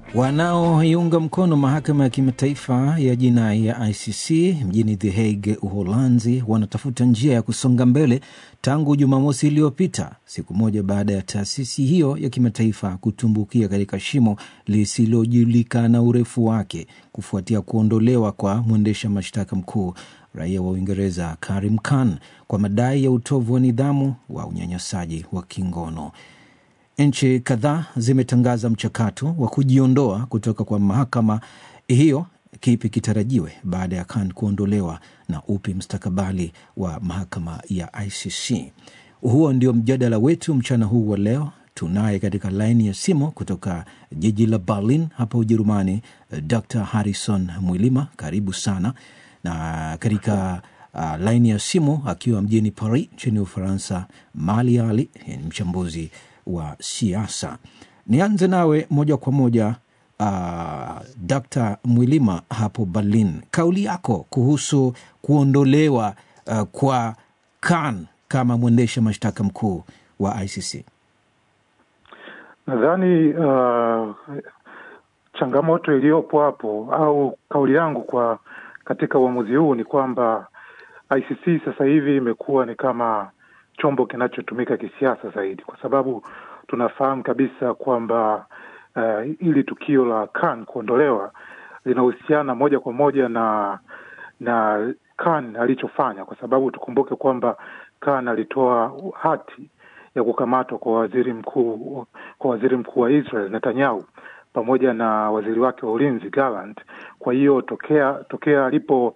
Wanaoiunga mkono mahakama ya kimataifa ya jinai ya ICC mjini The Hague, Uholanzi, wanatafuta njia ya kusonga mbele tangu Jumamosi iliyopita, siku moja baada ya taasisi hiyo ya kimataifa kutumbukia katika shimo lisilojulikana urefu wake kufuatia kuondolewa kwa mwendesha mashtaka mkuu raia wa Uingereza Karim Khan kwa madai ya utovu wa nidhamu wa unyanyasaji wa kingono. Nchi kadhaa zimetangaza mchakato wa kujiondoa kutoka kwa mahakama hiyo. Kipi kitarajiwe baada ya Khan kuondolewa na upi mstakabali wa mahakama ya ICC? Huo ndio mjadala wetu mchana huu wa leo. Tunaye katika laini ya simu kutoka jiji la Berlin hapa Ujerumani, Dr Harrison Mwilima, karibu sana. Na katika uh, laini ya simu akiwa mjini Paris nchini Ufaransa, Mali Ali ni mchambuzi wa siasa. Nianze nawe moja kwa moja uh, Dr. Mwilima hapo Berlin, kauli yako kuhusu kuondolewa uh, kwa Khan kama mwendesha mashtaka mkuu wa ICC. Nadhani uh, changamoto iliyopo hapo au kauli yangu kwa katika uamuzi huu ni kwamba ICC sasa hivi imekuwa ni kama chombo kinachotumika kisiasa zaidi, kwa sababu tunafahamu kabisa kwamba uh, ili tukio la Khan kuondolewa linahusiana moja kwa moja na na Khan alichofanya, kwa sababu tukumbuke kwamba Khan alitoa hati ya kukamatwa kwa waziri mkuu kwa waziri mkuu wa Israel Netanyahu pamoja na waziri wake wa ulinzi Gallant. Kwa hiyo tokea tokea alipo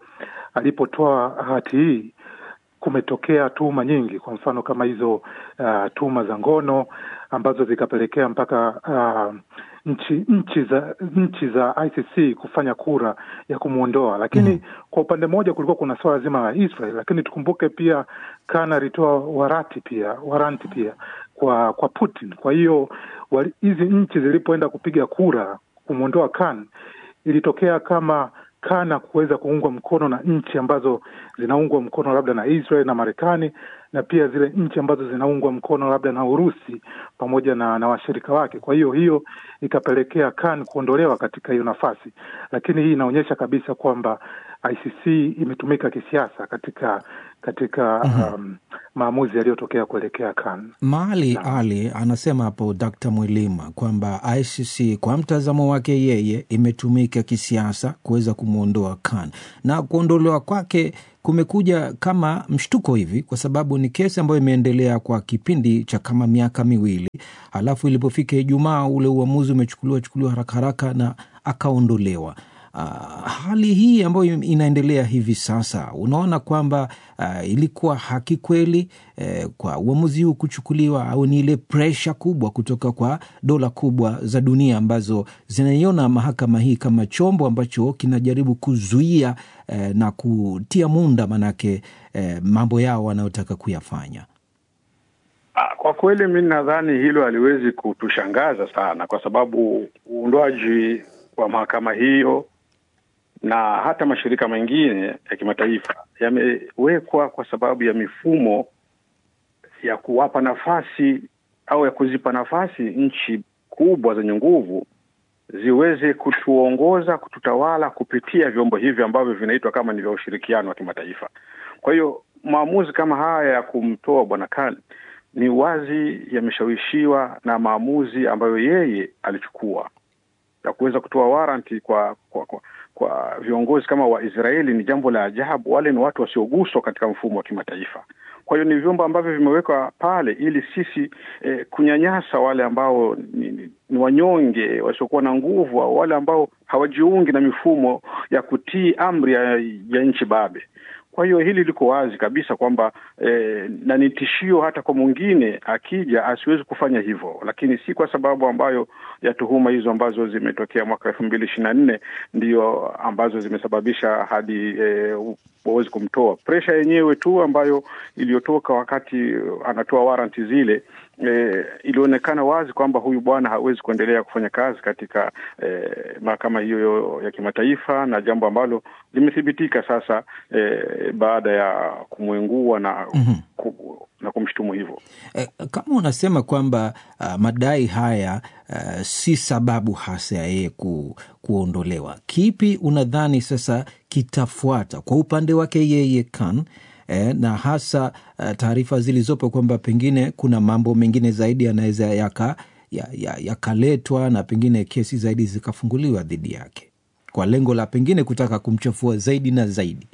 alipotoa hati hii kumetokea tuhuma nyingi, kwa mfano kama hizo uh, tuhuma za ngono ambazo zikapelekea mpaka uh, nchi nchi za nchi za ICC kufanya kura ya kumwondoa. Lakini mm, kwa upande mmoja kulikuwa kuna swala zima la Israel, lakini tukumbuke pia Khan alitoa warati pia waranti pia kwa kwa Putin. Kwa hiyo hizi nchi zilipoenda kupiga kura kumwondoa Khan, ilitokea kama kana kuweza kuungwa mkono na nchi ambazo zinaungwa mkono labda na Israel na Marekani na pia zile nchi ambazo zinaungwa mkono labda na Urusi pamoja na, na washirika wake. Kwa hiyo hiyo ikapelekea Khan kuondolewa katika hiyo nafasi, lakini hii inaonyesha kabisa kwamba ICC imetumika kisiasa katika katika mm-hmm. um, maamuzi yaliyotokea kuelekea Khan. Maali Ali anasema hapo Dkt. Mwilima kwamba ICC kwa mtazamo wake yeye imetumika kisiasa kuweza kumwondoa Khan na kuondolewa kwake kumekuja kama mshtuko hivi, kwa sababu ni kesi ambayo imeendelea kwa kipindi cha kama miaka miwili, halafu ilipofika Ijumaa ule uamuzi umechukuliwa chukuliwa haraka haraka na akaondolewa. Uh, hali hii ambayo inaendelea hivi sasa, unaona kwamba uh, ilikuwa haki kweli eh, kwa uamuzi huu kuchukuliwa, au ni ile presha kubwa kutoka kwa dola kubwa za dunia ambazo zinaiona mahakama hii kama chombo ambacho kinajaribu kuzuia eh, na kutia munda manake eh, mambo yao wanayotaka kuyafanya? Kwa kweli mi nadhani hilo haliwezi kutushangaza sana, kwa sababu uundwaji wa mahakama hiyo na hata mashirika mengine ya kimataifa yamewekwa kwa sababu ya mifumo ya kuwapa nafasi au ya kuzipa nafasi nchi kubwa zenye nguvu ziweze kutuongoza, kututawala kupitia vyombo hivi ambavyo vinaitwa kama ni vya ushirikiano wa kimataifa. Kwa hiyo maamuzi kama haya ya kumtoa bwana Khan ni wazi yameshawishiwa na maamuzi ambayo yeye alichukua ya kuweza kutoa waranti kwa kwa, kwa kwa viongozi kama Waisraeli ni jambo la ajabu. Wale ni watu wasioguswa katika mfumo wa kimataifa. Kwa hiyo ni vyombo ambavyo vimewekwa pale ili sisi eh, kunyanyasa wale ambao ni, ni, ni wanyonge wasiokuwa na nguvu au wale ambao hawajiungi na mifumo ya kutii amri ya, ya nchi babe. Kwa hiyo hili liko wazi kabisa kwamba eh, na ni tishio hata kwa mwingine akija asiwezi kufanya hivyo, lakini si kwa sababu ambayo ya tuhuma hizo ambazo zimetokea mwaka elfu mbili ishirini na nne ndio ambazo zimesababisha hadi eh, wawezi kumtoa. Presha yenyewe tu ambayo iliyotoka wakati anatoa waranti zile E, ilionekana wazi kwamba huyu bwana hawezi kuendelea kufanya kazi katika e, mahakama hiyo ya kimataifa, na jambo ambalo limethibitika sasa e, baada ya kumwengua na, Mhm. ku, na kumshutumu hivyo. Eh, kama unasema kwamba uh, madai haya uh, si sababu hasa ya yeye ku, kuondolewa, kipi unadhani sasa kitafuata kwa upande wake yeye Khan eh, na hasa uh, taarifa zilizopo kwamba pengine kuna mambo mengine zaidi yanaweza yaka yakaletwa ya, ya na pengine kesi zaidi zikafunguliwa dhidi yake kwa lengo la pengine kutaka kumchafua zaidi na zaidi.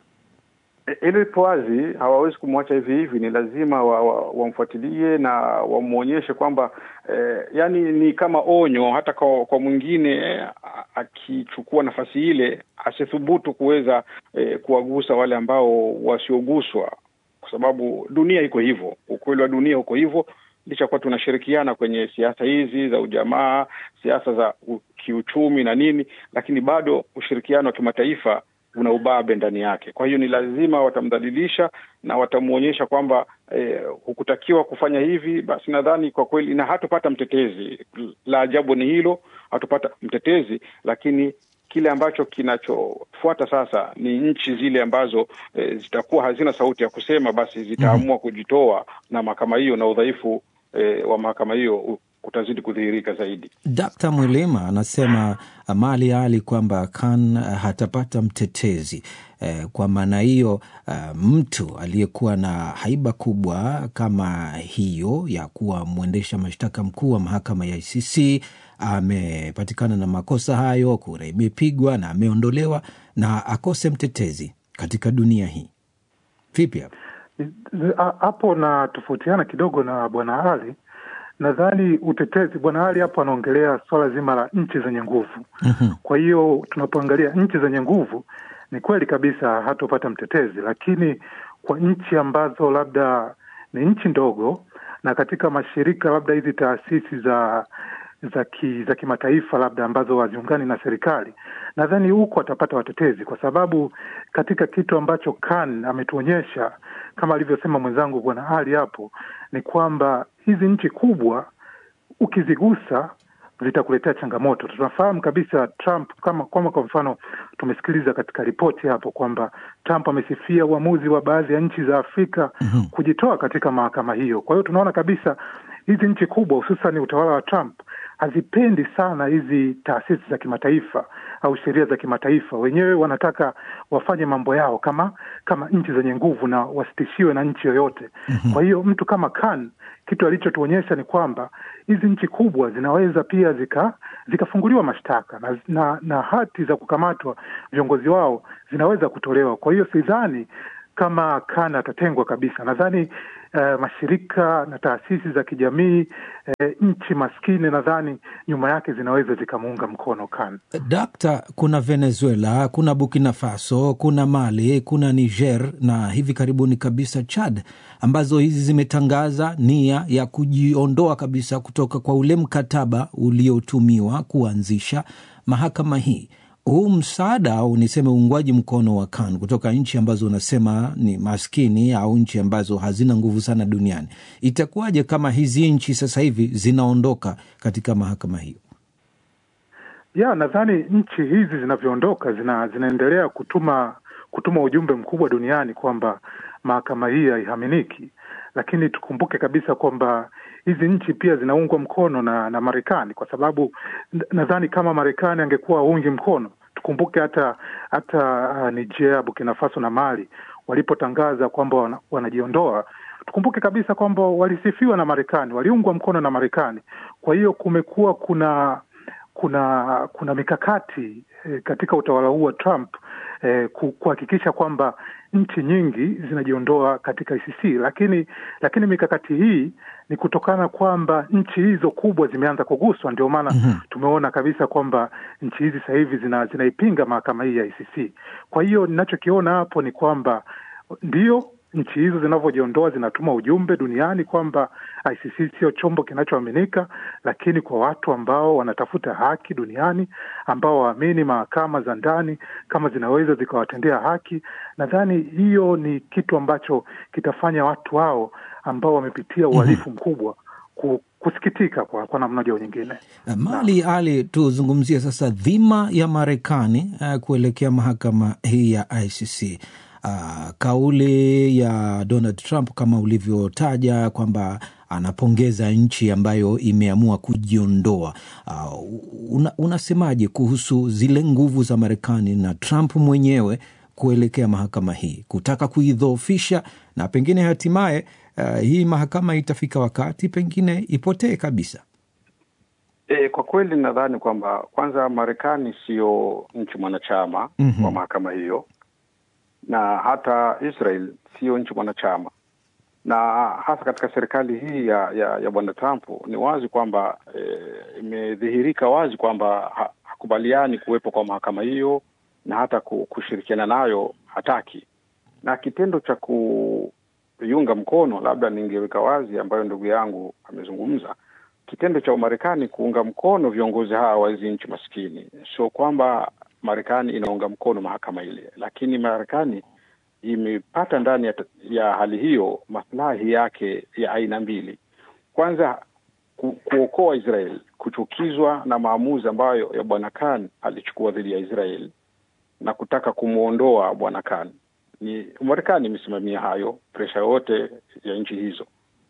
Hilo lipo wazi, hawawezi kumwacha hivi hivi, ni lazima wamfuatilie wa, wa na wamwonyeshe kwamba eh, yani ni kama onyo hata kwa, kwa mwingine eh, akichukua nafasi ile asithubutu kuweza eh, kuwagusa wale ambao wasioguswa, kwa sababu dunia iko hivyo, ukweli wa dunia uko hivyo licha kuwa tunashirikiana kwenye siasa hizi za ujamaa, siasa za kiuchumi na nini, lakini bado ushirikiano wa kimataifa una ubabe ndani yake. Kwa hiyo ni lazima watamdhalilisha na watamwonyesha kwamba eh, hukutakiwa kufanya hivi. Basi nadhani kwa kweli, na hatupata mtetezi. La ajabu ni hilo, hatupata mtetezi, lakini kile ambacho kinachofuata sasa ni nchi zile ambazo e, zitakuwa hazina sauti ya kusema, basi zitaamua mm -hmm. kujitoa na mahakama hiyo, na udhaifu e, wa mahakama hiyo utazidi kudhihirika zaidi. Dkt. Mwilima anasema Mali Ali kwamba Khan hatapata mtetezi eh, kwa maana hiyo uh, mtu aliyekuwa na haiba kubwa kama hiyo ya kuwa mwendesha mashtaka mkuu wa mahakama ya ICC amepatikana na makosa hayo, kura imepigwa na ameondolewa na akose mtetezi katika dunia hii. Vipi hapo? Hapo na tofautiana kidogo na bwana Ali. Nadhani utetezi, bwana Ali hapo anaongelea swala zima la nchi zenye nguvu. Mhm. Kwa hiyo tunapoangalia nchi zenye nguvu, ni kweli kabisa hatopata mtetezi, lakini kwa nchi ambazo labda ni nchi ndogo na katika mashirika labda hizi taasisi za za ki, za kimataifa labda ambazo haziungani na serikali, nadhani huko atapata watetezi, kwa sababu katika kitu ambacho Khan ametuonyesha kama alivyosema mwenzangu bwana Ali hapo, ni kwamba hizi nchi kubwa ukizigusa zitakuletea changamoto. Tunafahamu kabisa Trump kama, kama kwa mfano tumesikiliza katika ripoti hapo kwamba Trump amesifia uamuzi wa baadhi ya nchi za Afrika Mhm. kujitoa katika mahakama hiyo. Kwa hiyo tunaona kabisa hizi nchi kubwa hususan utawala wa Trump hazipendi sana hizi taasisi za kimataifa au sheria za kimataifa. Wenyewe wanataka wafanye mambo yao kama kama nchi zenye nguvu na wasitishiwe na nchi yoyote. Kwa hiyo mtu kama Khan kitu alichotuonyesha ni kwamba hizi nchi kubwa zinaweza pia zika zikafunguliwa mashtaka na, na, na hati za kukamatwa viongozi wao zinaweza kutolewa. Kwa hiyo sidhani kama Khan atatengwa kabisa. Nadhani eh, mashirika na taasisi za kijamii eh, nchi maskini nadhani nyuma yake zinaweza zikamuunga mkono Khan. Dakta, kuna Venezuela, kuna Burkina Faso, kuna Mali, kuna Niger na hivi karibuni kabisa Chad, ambazo hizi zimetangaza nia ya kujiondoa kabisa kutoka kwa ule mkataba uliotumiwa kuanzisha mahakama hii. Huu msaada au niseme uungwaji mkono wa Khan kutoka nchi ambazo unasema ni maskini au nchi ambazo hazina nguvu sana duniani, itakuwaje kama hizi nchi sasa hivi zinaondoka katika mahakama hiyo? ya nadhani nchi hizi zinavyoondoka zina, zinaendelea kutuma kutuma ujumbe mkubwa duniani kwamba mahakama hii haihaminiki, lakini tukumbuke kabisa kwamba hizi nchi pia zinaungwa mkono na, na Marekani kwa sababu n- nadhani kama Marekani angekuwa aungi mkono, tukumbuke hata hata uh, Niger, Burkina Faso na Mali walipotangaza kwamba wana, wanajiondoa tukumbuke kabisa kwamba walisifiwa na Marekani, waliungwa mkono na Marekani. Kwa hiyo kumekuwa kuna kuna kuna mikakati eh, katika utawala huu wa Trump eh, ku- kuhakikisha kwamba nchi nyingi zinajiondoa katika ICC, lakini lakini mikakati hii ni kutokana kwamba nchi hizo kubwa zimeanza kuguswa. Ndio maana Mhm. tumeona kabisa kwamba nchi hizi sasa hivi zina, zinaipinga mahakama hii ya ICC. Kwa hiyo ninachokiona hapo ni kwamba ndio nchi hizo zinavyojiondoa zinatuma ujumbe duniani kwamba ICC sio chombo kinachoaminika, lakini kwa watu ambao wanatafuta haki duniani, ambao waamini mahakama za ndani kama zinaweza zikawatendea haki, nadhani hiyo ni kitu ambacho kitafanya watu hao ambao wamepitia uhalifu mkubwa kusikitika kwa, kwa namna moja au nyingine. Mali Ali, tuzungumzie sasa dhima ya Marekani uh, kuelekea mahakama hii ya ICC. Uh, kauli ya Donald Trump kama ulivyotaja kwamba anapongeza nchi ambayo imeamua kujiondoa. Uh, una, unasemaje kuhusu zile nguvu za Marekani na Trump mwenyewe kuelekea mahakama hii kutaka kuidhoofisha na pengine hatimaye uh, hii mahakama itafika wakati pengine ipotee kabisa? E, kwa kweli nadhani kwamba kwanza Marekani siyo nchi mwanachama mm -hmm. wa mahakama hiyo na hata Israel siyo nchi mwanachama, na hasa katika serikali hii ya ya, ya bwana Trump ni wazi kwamba imedhihirika e, wazi kwamba ha, hakubaliani kuwepo kwa mahakama hiyo na hata kushirikiana nayo hataki, na kitendo cha kuiunga mkono, labda ningeweka wazi, ambayo ndugu yangu amezungumza, kitendo cha Umarekani kuunga mkono viongozi hawa wa hizi nchi maskini, sio kwamba Marekani inaunga mkono mahakama ile, lakini Marekani imepata ndani ya, ya hali hiyo maslahi yake ya aina mbili. Kwanza ku, kuokoa Israel kuchukizwa na maamuzi ambayo ya bwana Khan alichukua dhidi ya Israel na kutaka kumwondoa bwana Khan. Ni Marekani imesimamia hayo, presha yote ya nchi hizo.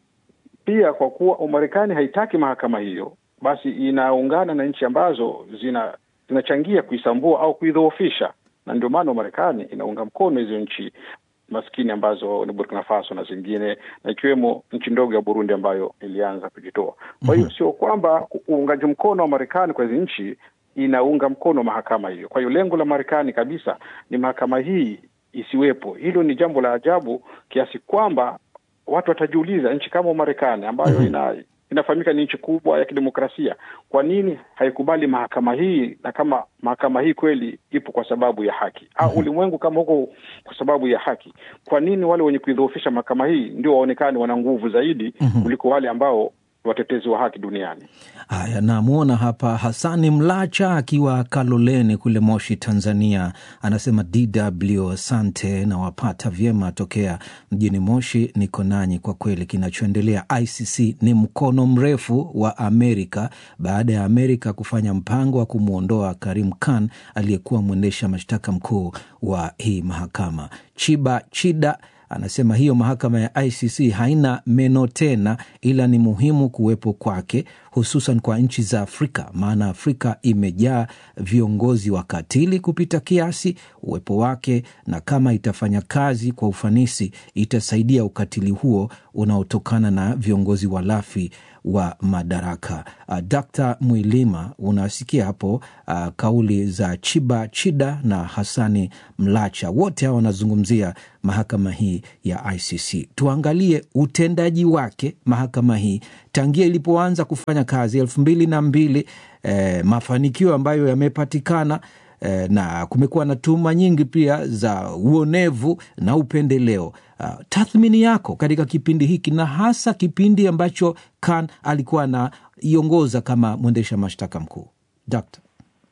Pia kwa kuwa Umarekani haitaki mahakama hiyo, basi inaungana na nchi ambazo zina zinachangia kuisambua au kuidhoofisha, na ndio maana Marekani inaunga mkono hizo nchi maskini ambazo ni Burkina Faso na zingine, na ikiwemo nchi ndogo ya Burundi ambayo ilianza kujitoa. Kwa hiyo sio kwamba uungaji mkono wa Marekani kwa hizi nchi inaunga mkono mahakama hiyo. Kwa hiyo lengo la Marekani kabisa ni mahakama hii isiwepo. Hilo ni jambo la ajabu kiasi kwamba watu watajiuliza, nchi kama Marekani ambayo ina inafahamika ni nchi kubwa ya kidemokrasia, kwa nini haikubali mahakama hii? Na kama mahakama hii kweli ipo kwa sababu ya haki au mm -hmm. ulimwengu kama huko kwa sababu ya haki, kwa nini wale wenye kuidhoofisha mahakama hii ndio waonekane wana nguvu zaidi mm -hmm. kuliko wale ambao watetezi wa haki duniani. Haya, namwona hapa Hasani Mlacha akiwa Kaloleni kule Moshi, Tanzania, anasema DW asante, na wapata vyema tokea mjini Moshi. Niko nanyi kwa kweli. Kinachoendelea ICC ni mkono mrefu wa Amerika baada ya Amerika kufanya mpango wa kumwondoa Karim Khan aliyekuwa mwendesha mashtaka mkuu wa hii mahakama. Chiba Chida anasema hiyo mahakama ya ICC haina meno tena, ila ni muhimu kuwepo kwake, hususan kwa nchi za Afrika, maana Afrika imejaa viongozi wakatili kupita kiasi. Uwepo wake na kama itafanya kazi kwa ufanisi, itasaidia ukatili huo unaotokana na viongozi walafi wa madaraka. Uh, Dr. Mwilima, unasikia hapo uh, kauli za Chiba Chida na Hasani Mlacha, wote hawa wanazungumzia mahakama hii ya ICC. Tuangalie utendaji wake mahakama hii tangia ilipoanza kufanya kazi elfu mbili na mbili, eh, mafanikio ambayo yamepatikana eh, na kumekuwa na tuhuma nyingi pia za uonevu na upendeleo. Uh, tathmini yako katika kipindi hiki na hasa kipindi ambacho Khan alikuwa anaiongoza kama mwendesha mashtaka mkuu Dokta?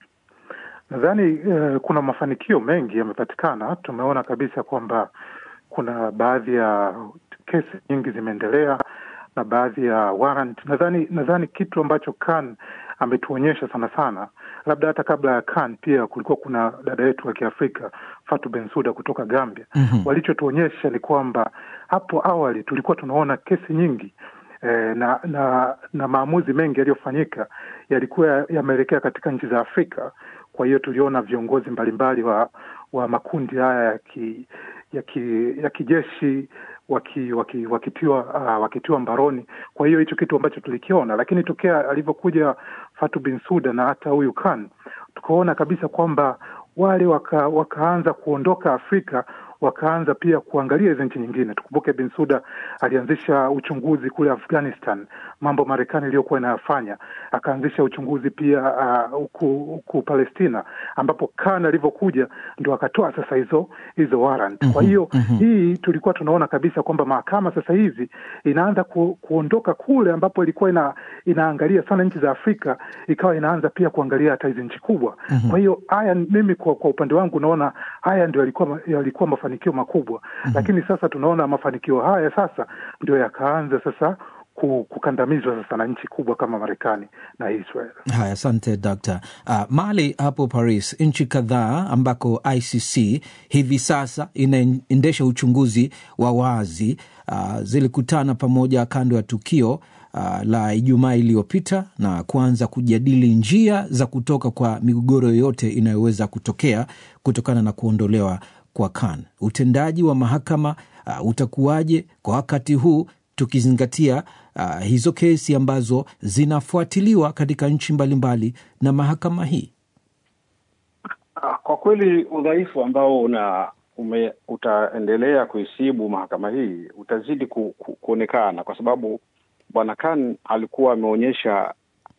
Nadhani eh, kuna mafanikio mengi yamepatikana. Tumeona kabisa kwamba kuna baadhi ya kesi nyingi zimeendelea na baadhi ya warrant. Nadhani nadhani kitu ambacho Khan ametuonyesha sana sana, labda hata kabla ya Khan pia kulikuwa kuna dada yetu wa Kiafrika Fatu Bensuda kutoka Gambia. mm -hmm. Walichotuonyesha ni kwamba hapo awali tulikuwa tunaona kesi nyingi eh, na na na maamuzi mengi yaliyofanyika yalikuwa yameelekea katika nchi za Afrika. Kwa hiyo tuliona viongozi mbalimbali wa wa makundi haya ya ki, ya ki, ya kijeshi waki, waki, wakitiwa uh, wakitiwa mbaroni. Kwa hiyo hicho kitu ambacho tulikiona, lakini tokea alivyokuja Fatu Binsuda na hata huyu Khan tukaona kabisa kwamba wale waka, wakaanza kuondoka Afrika wakaanza pia kuangalia hizi nchi nyingine. Tukumbuke Binsuda alianzisha uchunguzi kule Afghanistan, mambo Marekani iliyokuwa inayafanya. Akaanzisha uchunguzi pia huku uh, huku Palestina, ambapo Khan alivyokuja ndo akatoa sasa hizo hizo warrant. Kwa hiyo mm -hmm. hii tulikuwa tunaona kabisa kwamba mahakama sasa hivi inaanza ku, kuondoka kule ambapo ilikuwa ina, inaangalia sana nchi za Afrika, ikawa inaanza pia kuangalia hata hizi nchi kubwa mm -hmm. kwa hiyo haya mimi kwa, kwa upande wangu naona haya ndio yalikuwa yalikuwa mafanikio makubwa mm -hmm. Lakini sasa tunaona mafanikio haya sasa ndio yakaanza sasa kukandamizwa sasa na nchi kubwa kama Marekani na Israel. Haya, asante Dr. Uh, Mali hapo Paris, nchi kadhaa ambako ICC hivi sasa inaendesha uchunguzi wa wazi uh, zilikutana pamoja kando ya tukio uh, la Ijumaa iliyopita na kuanza kujadili njia za kutoka kwa migogoro yoyote inayoweza kutokea kutokana na kuondolewa kwa Khan. Utendaji wa mahakama uh, utakuwaje kwa wakati huu tukizingatia uh, hizo kesi ambazo zinafuatiliwa katika nchi mbalimbali na mahakama hii? Kwa kweli udhaifu ambao una ume, utaendelea kuisibu mahakama hii utazidi ku, ku, kuonekana kwa sababu bwana Khan alikuwa ameonyesha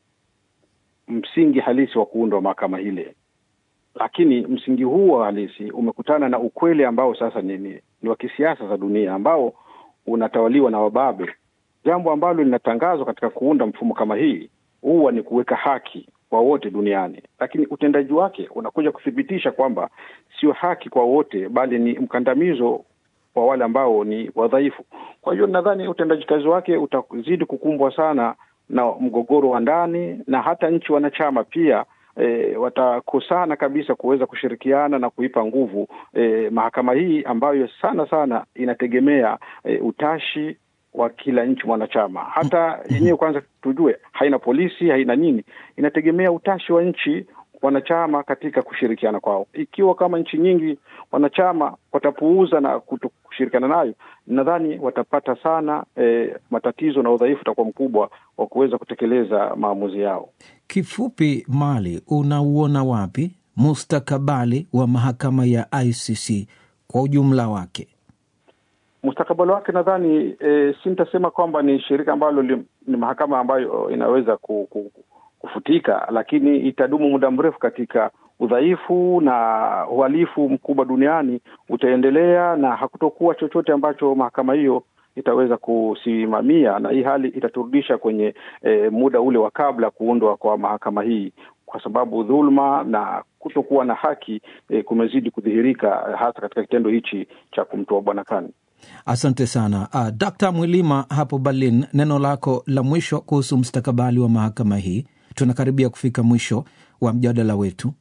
msingi halisi wa kuundwa mahakama hile, lakini msingi huo halisi umekutana na ukweli ambao sasa ni, ni, ni wa kisiasa za dunia ambao unatawaliwa na wababe. Jambo ambalo linatangazwa katika kuunda mfumo kama hii huwa ni kuweka haki kwa wote duniani, lakini utendaji wake unakuja kuthibitisha kwamba sio haki kwa wote, bali ni mkandamizo kwa wale ambao ni wadhaifu. Kwa hiyo nadhani utendaji kazi wake utazidi kukumbwa sana na mgogoro wa ndani, na hata nchi wanachama pia E, watakosana kabisa kuweza kushirikiana na kuipa nguvu e, mahakama hii ambayo sana sana inategemea e, utashi wa kila nchi mwanachama. Hata yenyewe kwanza tujue, haina polisi, haina nini, inategemea utashi wa nchi wanachama katika kushirikiana kwao. Ikiwa kama nchi nyingi wanachama watapuuza na kuto kushirikiana nayo, nadhani watapata sana e, matatizo na udhaifu utakuwa mkubwa wa kuweza kutekeleza maamuzi yao. Kifupi, Mali, unauona wapi mustakabali wa mahakama ya ICC kwa ujumla wake? Mustakabali wake nadhani e, si nitasema kwamba ni shirika ambalo li, ni mahakama ambayo inaweza ku, ku, kufutika, lakini itadumu muda mrefu katika udhaifu na uhalifu mkubwa duniani utaendelea, na hakutokuwa chochote ambacho mahakama hiyo itaweza kusimamia, na hii hali itaturudisha kwenye e, muda ule wa kabla kuundwa kwa mahakama hii, kwa sababu dhuluma na kutokuwa na haki e, kumezidi kudhihirika hasa katika kitendo hichi cha kumtoa bwana Khan. Asante sana uh, Dkt. Mwilima hapo Berlin, neno lako la mwisho kuhusu mustakabali wa mahakama hii. Tunakaribia kufika mwisho wa mjadala wetu.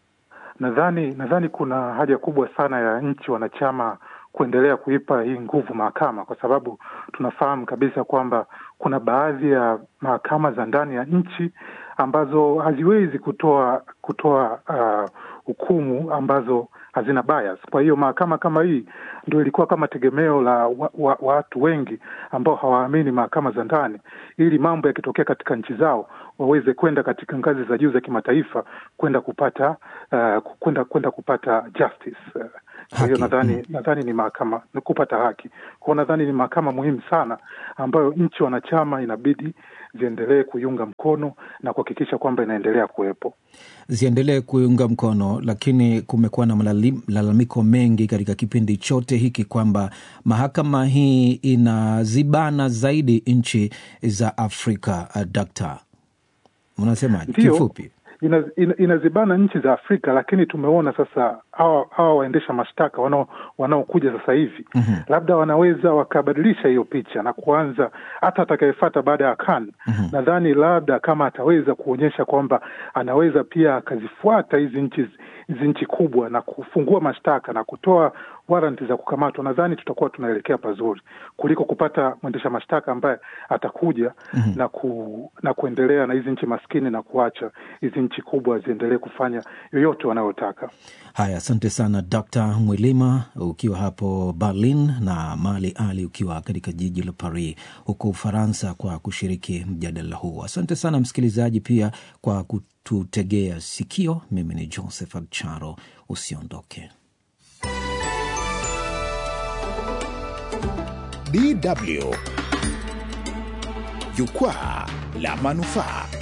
Nadhani nadhani kuna haja kubwa sana ya nchi wanachama kuendelea kuipa hii nguvu mahakama, kwa sababu tunafahamu kabisa kwamba kuna baadhi ya mahakama za ndani ya nchi ambazo haziwezi kutoa kutoa uh, hukumu ambazo hazina bias. Kwa hiyo mahakama kama hii ndio ilikuwa kama tegemeo la wa, wa, watu wengi ambao hawaamini mahakama za ndani, ili mambo yakitokea katika nchi zao waweze kwenda katika ngazi za juu za kimataifa kwenda kupata uh, kwenda kwenda kupata justice. Kwa hiyo nadhani mm, nadhani ni mahakama ni kupata haki kwao, nadhani ni mahakama muhimu sana ambayo nchi wanachama inabidi ziendelee kuiunga mkono na kuhakikisha kwamba inaendelea kuwepo, ziendelee kuiunga mkono. Lakini kumekuwa na malalamiko mengi katika kipindi chote hiki kwamba mahakama hii inazibana zaidi nchi za Afrika. Uh, dakta, unasemaje kifupi? inazibana ina, ina nchi za Afrika, lakini tumeona sasa hawa waendesha mashtaka wanaokuja sasa hivi mm -hmm. labda wanaweza wakabadilisha hiyo picha na kuanza hata atakayefata baada ya Khan mm -hmm. nadhani labda kama ataweza kuonyesha kwamba anaweza pia akazifuata hizi nchi hizi nchi kubwa na kufungua mashtaka na kutoa waranti za kukamatwa, nadhani tutakuwa tunaelekea pazuri kuliko kupata mwendesha mashtaka ambaye atakuja mm -hmm. na, ku, na kuendelea na hizi nchi maskini na kuacha hizi nchi kubwa ziendelee kufanya yoyote wanayotaka. Haya, asante sana Dr. Mwilima ukiwa hapo Berlin na Mali Ali ukiwa katika jiji la Paris huko Ufaransa kwa kushiriki mjadala huu. Asante sana msikilizaji pia kwa kututegea sikio. Mimi ni Joseph Charo, usiondoke. DW Jukwaa la Manufaa.